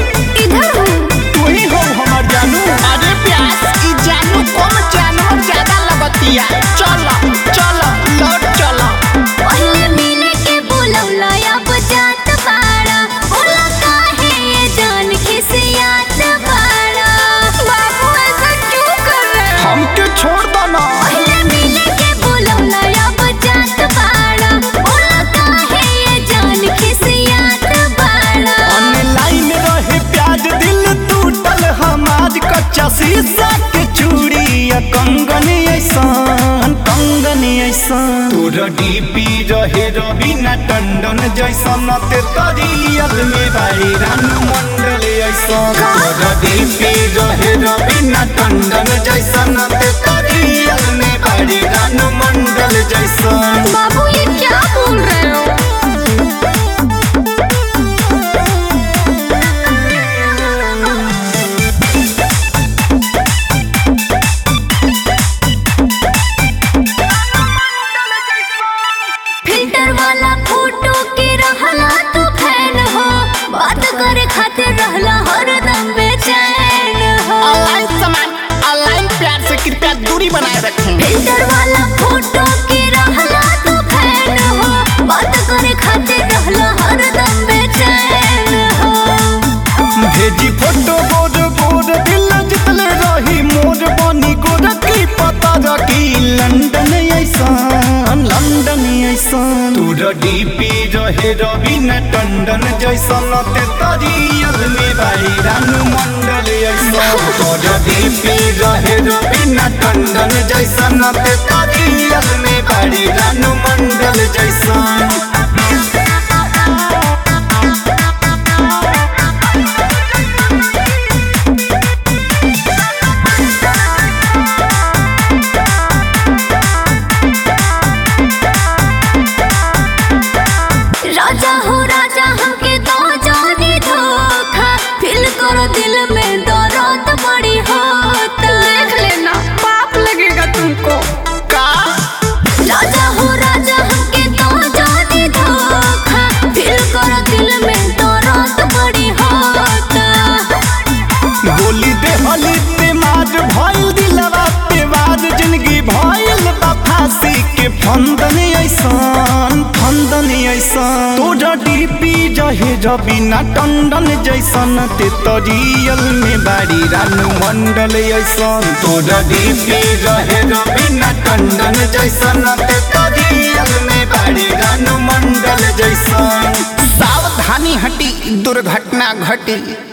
इधर हूँ तू ही हो हमर जानू अरे प्यास ई जानू कम जानवर ज्यादा लगतिया चल चल लौट चल पहले मिले के बोलौला अब जात बाड़ा बोला काहे ये जान खिसियात बाड़ा बाबू ऐसा क्यों कर रहे हो हमके छोड़ दो ना पहले मिले के बोलौला अब जात बाड़ा बोला काहे ये जान खिसियात बाड़ा ऑनलाइन रहे प्याज दिल टूटल हमार कच्चा शीशा के चूड़ी या कंगन ऐसान कंगन ऐसान तोरा डीपी रहे रवीना टंडन जैसन ते तरियल में भाई रानू मंडल ऐसान तोरा डीपी रहे रवीना टंडन जैसन ते तरियल में भाई रानू मंडल जैसन बाबू ये क्या बोल रहे हो फिल्टर वाला फोटो के रहला तू फैन हो बात करे खातिर रहला हरदम बेचैन हो ऑनलाइन सामान ऑनलाइन प्यार से कृपया दूरी बनाए रखें फिल्टर वाला फोटो के रहला तू फैन हो बात करे खातिर रहला हरदम बेचैन हो भेजी फोटो बोर बोर दिल जितले रही मोर बनी गोरखी पता रखी लंदन ऐसान लंदन ऐसान तोरा डीपी रहे रवीना टंडन जैसन ते तरियल में भाई रानू मंडल ऐसान तोरा डीपी रहे रवीना टंडन जैसन ते तरियल में भाई रानू मंडल जैसन राजा हो राजा हमके दो जानी धोखा फिल करो दिल में दर्द बड़ी होता देख लेना पाप लगेगा तुमको का राजा हो राजा हमके दो जानी धोखा फिल करो दिल में दर्द बड़ी होता गोली दे हली पे मार भइल दिलवा पे वार जिंदगी भइल बा फांसी के फंदन ऐसान फंदन ऐसान तोरा डीपी रहे रवीना टंडन जैसन ते तरियल में बारी रानू मंडल ऐसान तोरा डीपी रहे रवीना टंडन जैसन ते तरियल में बारी रानू मंडल जैसन सावधानी हटी दुर्घटना घटी